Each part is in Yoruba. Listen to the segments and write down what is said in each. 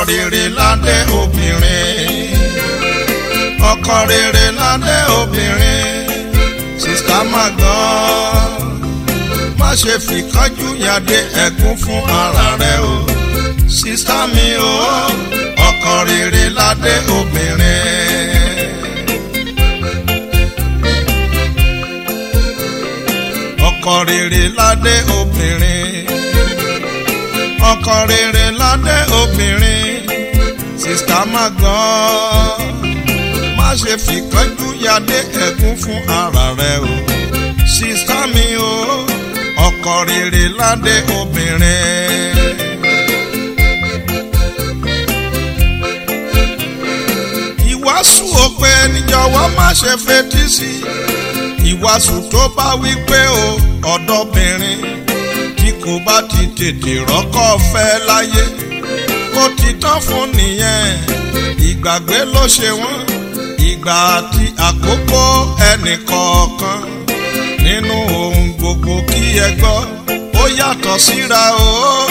rere ládé obìnrin ọkọ rere ládé obìnrin sista magan má ṣe fìkánjú yàdé ẹ̀gún fún ara rẹ o sista mi o ọkọ rere ládé obìnrin. ọkọ rere ládé obìnrin ọkọ rere ládé obìnrin sista magan má ṣe fìkánjú yàdé ẹ̀gún fún ara rẹ o sista mi o ọkọ rere ládé obìnrin. ìwàásù òpè níjọ̀wọ́ má ṣe fetí sí ìwàásù tó bá wí pé o ọ̀dọ́bìnrin tí kò bá ti tètè rọ́kọ̀ fẹ́ láyé ó ti tán fún nìyẹn ìgbàgbé ló ṣe wọ́n ìgbà àti àkókò ẹnìkọ̀ọ̀kan nínú ohun gbogbo kí ẹ gbọ́ ó yàtọ̀ síra o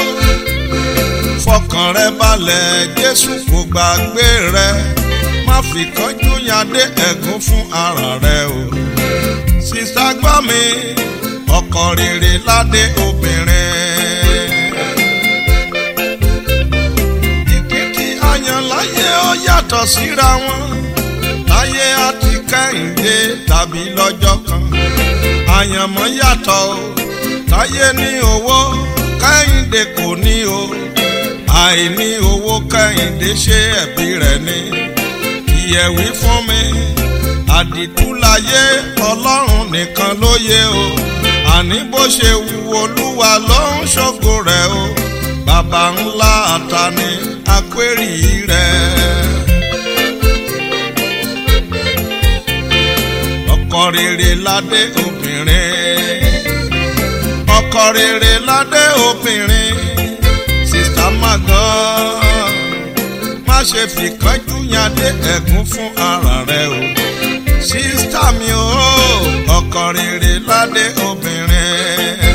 fọkàn rẹ balẹ̀ jésù kò gbàgbé rẹ má fi kánjú yàdé ẹ̀gún fún ara rẹ o sísá gbọ́ mi ọkọ rere ládé obìnrin. ìpín tí a yàn láyé ó yàtọ̀ síra wọn láyé àti kẹ́hìndé tàbí lọ́jọ́ kan àyànmọ́ yàtọ̀ o láyé ní owó kẹ́hìndé kò ní o àìní owó kẹ́hìndé ṣe ẹ̀bí rẹ̀ ni ìyẹ̀wí fún mi àdìtúláyé ọlọ́run nìkan ló yé o àní bó ṣe wu olúwa ló ń ṣògo rẹ̀ o bàbá ńlá àtàní akwérì rẹ̀. ọkọ rere ládé obìnrin ọkọ rere ládé obìnrin sista magan má ṣe fìkánjú yàdé ẹ̀gún fún ara rẹ o sista mi o ọkọ rere ládé obìnrin.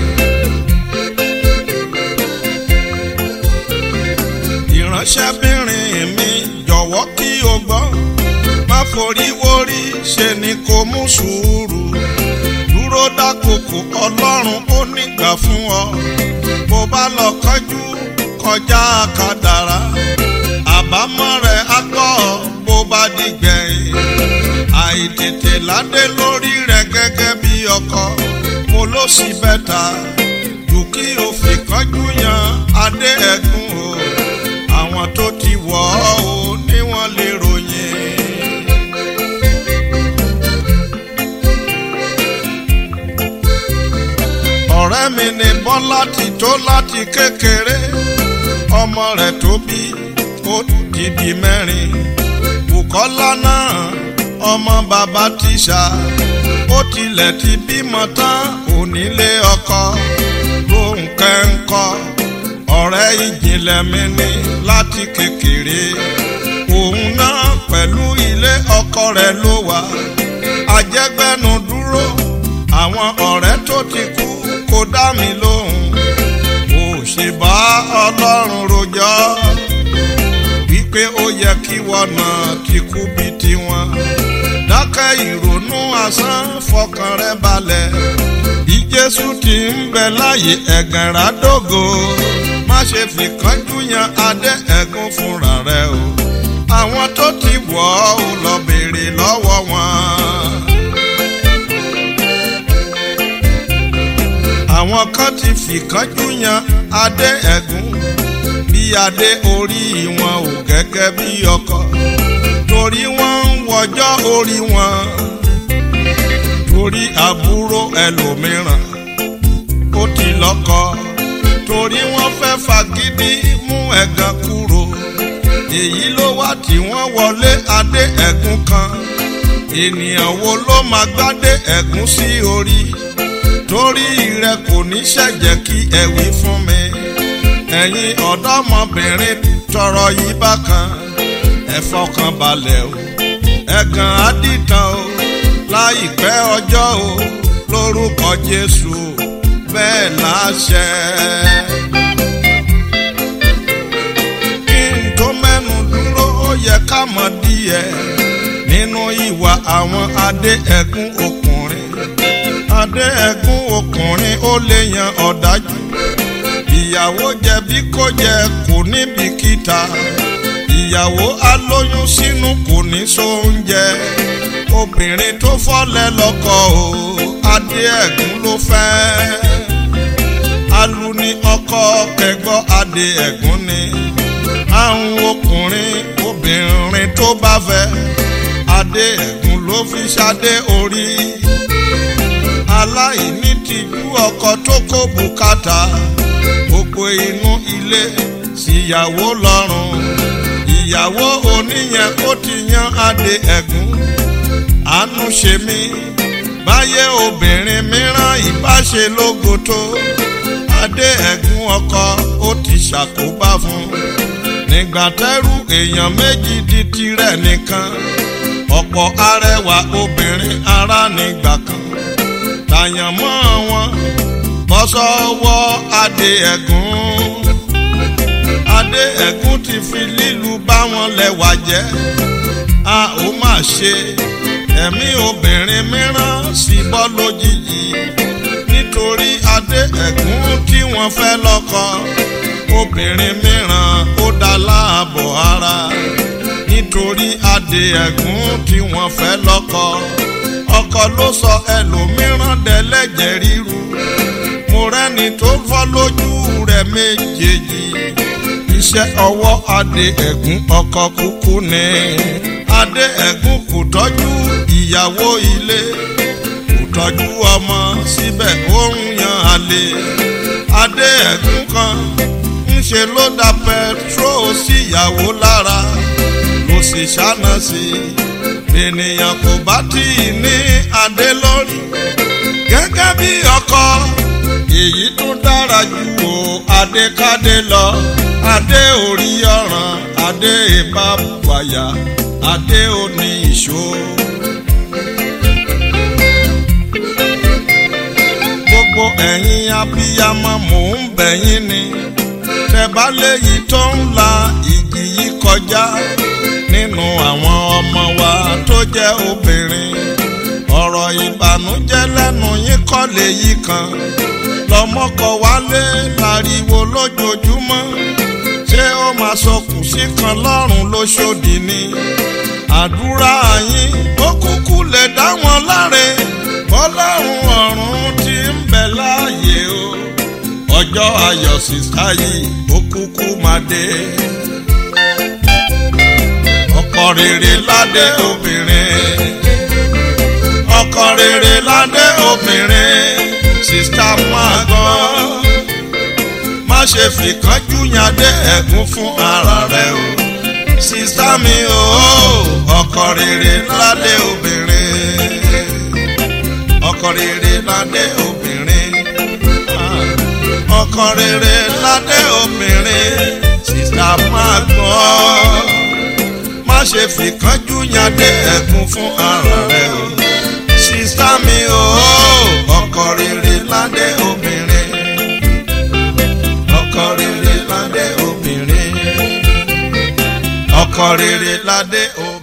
ìránṣẹ́bìnrin mi jọ̀wọ́ kí o gbọ́ má forí wórí ṣe ni kò mú sùúrù dúró dákòókò ọlọ́run ó nígbà fún ọ bó bá lọ kánjú kọjá kádàrá àbámọ̀ rẹ̀ á gbọ́ bó bá dìgbẹ̀yìn àìtètè ládé lórí rẹ̀ gẹ́gẹ́ bí ọkọ mo ló sì bẹ́ta jù kí o fi kánjú yan adé ẹ̀gún o àwọn tó ti wọ̀ ọ́ o ní wọ́n lè ròyìn. ọ̀rẹ́ mi ní bọ́lá ti tó láti kékeré ọmọ rẹ̀ tó bí ó ti di mẹ́rin Bùkọ́lá náà ọmọ bàbá tíṣà ó tilẹ̀ ti bímọ tán onílé ọkọ Rónkẹ́ ńkọ́ ọ̀rẹ́ ìjìnlẹ̀ mi ní láti kékeré òun náà pẹ̀lú ilé ọkọ rẹ̀ ló wà ajẹ́gbẹ́nu dúró àwọn ọ̀rẹ́ tó ti kú kò dá mi lóhùn mo ṣe bá ọlọ́run rojọ́ wípé ó yẹ kí wọ́n náà ti kú bí tiwọn dákẹ́ ìrònú asán fọkàn rẹ balẹ̀ bí jésù ti ń bẹ láyé ẹ̀gàn ràdógò má ṣe fi kánjú yan adé ẹ̀gún fúnra rẹ o àwọn tó ti wọ̀ ọ́ lọ béèrè lọ́wọ́ wọn. àwọn kan ti fìkánjú yan adé ẹ̀gún bí adé orí wọn ò gẹ́gẹ́ bí ọkọ torí wọ́n ń wọjọ́ orí wọn torí àbúrò ẹlòmíràn ó ti lọ́kọ torí wọ́n fẹ́ fagídí mú ẹ̀gàn kúrò èyí ló wá tí wọ́n wọlé adé ẹ̀gún kan ènìyàn wo ló máa gbádé ẹ̀gún sí orí torí rẹ kò ní ṣẹ̀jẹ̀ kí ẹ wí fún mi ẹ̀yin ọ̀dọ́mọbìnrin tọrọ yìí bákan ẹ fọkàn balẹ̀ o ẹ̀gàn àdìtàn o láìpẹ́ ọjọ́ o lórúkọ Jésù bẹ́ẹ̀ láṣẹ. kí n ká mọ̀ díẹ̀ nínú ìwà àwọn adé ẹ̀gún ọkùnrin adé ẹ̀gún ọkùnrin ó lè yan ọ̀dájú ìyàwó jẹ̀bi kó jẹ kò ní bìkítà ìyàwó alóyún sínú kò ní sóúnjẹ obìnrin tó fọ́lẹ̀ lọ́kọ o adé ẹ̀gún ló fẹ́ alu ní ọkọ kẹgbọ́ adé ẹ̀gún ni àwọn ọkùnrin obìnrin tó bá fẹ́ adé ẹ̀gún ló fi ṣadé orí aláìní tìjú ọkọ tó kó bùkátà gbogbo inú ilé síyàwó lọ́rùn ìyàwó oníyẹn ó ti yan adé ẹ̀gún àánú ṣe mí báyé obìnrin mìíràn ìbáṣe lógo tó adé ẹ̀gún ọkọ ó ti ṣàkóbá fún nígbà tẹ́rù èèyàn méjì di tirẹ̀ nìkan ọ̀pọ̀ arẹwà obìnrin ara nígbà kan tàyàn mọ́ wọn bọ́ sọ́wọ́ adé ẹ̀gún adé ẹ̀gún ti fi lílu bá wọn lẹ́wà jẹ́ a ó mà ṣe ẹ̀mí obìnrin mìíràn sì bọ́ lójijì nítorí adé ẹ̀gún tí wọ́n fẹ́ lọ́kọ obìnrin mìíràn ó dá láàbọ̀ ara nítorí adé ẹ̀gún tí wọ́n fẹ́ lọ́kọ ọkọ ló sọ ẹlòmíràn dẹ́lẹ́jẹ̀ ríru mo rẹ́ni tó fọ́ lójú rẹ̀ méjèèjì iṣẹ́ ọwọ́ adé ẹ̀gún ọkọ kúkú ni adé ẹ̀gún kò tọ́jú ìyàwó ilé kò tọ́jú ọmọ síbẹ̀ ó ń yan àlè adé ẹ̀gún kan ńṣe ló da pẹtró síyàwó lára ló sì ṣáná sí i ènìyàn kò bá tí ì ní adé lórí gẹ́gẹ́ bí ọkọ èyí tó dára jù o adékádé lọ adé orí ọ̀ràn adé ìbábuwàyà adé òní ìṣó. gbogbo ẹ̀yin abiyamọ mò ń bẹ̀yìn ni tẹ̀bá léyìí tó ń la ìjì yìí kọjá nínú àwọn ọmọ wa tó jẹ́ obìnrin ọ̀rọ̀ ìbànújẹ́ lẹ́nu yín kọ́ léyìí kan lọ́mọkọ wálé láriwo lójoojúmọ́ ṣé ó máa sọkùn sí kan lọ́rùn lóṣòdì ni àdúrà yín ó kúkú lè dá wọn láre bọ́lọ́run ọ̀run ti ń bẹ láàyè o ọjọ́ ayọ̀ sísá yìí ó kúkú máa dé ọkọ rere ládé obìnrin ọkọ rere ládé obìnrin sista máa gbọ́ má ṣe fìkánjú yàdé ẹ̀gún fún ara rẹ o sista mi o ọkọ rere ládé obìnrin ọkọ rere ládé obìnrin ọkọ rere ládé obìnrin sista máa gbọ́ má ṣe fìkánjú yàdé ẹ̀gún fún ara rẹ o sista mi o ọkọ rere ládé obìnrin ọkọ rere ládé obìnrin ọkọ rere ládé obìnrin.